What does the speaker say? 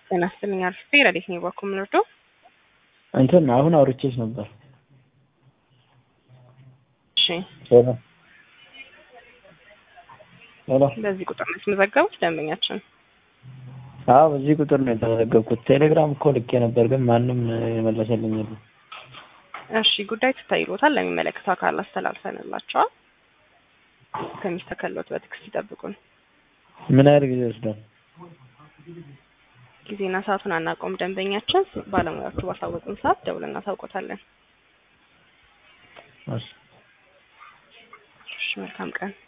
ጤና ይስጥልኝ አርፍቴ ረዴት ነው በኩል ምንርዶ እንትን አሁን አውርቼሽ ነበር። እሺ ሄሎ ሄሎ። በዚህ ቁጥር ነው የተመዘገቡት ደንበኛችን? አዎ በዚህ ቁጥር ነው የተመዘገብኩት። ቴሌግራም እኮ ልኬ ነበር፣ ግን ማንም የመለሰልኝ የለም። እሺ ጉዳይ ትታይሎታል፣ ለሚመለከተው አካል አስተላልፈንላቸዋል። ከሚስተከሎት በትዕግስት ይጠብቁን። ምን ያህል ጊዜ ይወስዳል? ጊዜና ሰዓቱን አናውቀውም። ደንበኛችን ባለሙያዎቹ ባሳወቁን ሰዓት ደውለን እናሳውቆታለን። እሺ እሺ መልካም ቀን።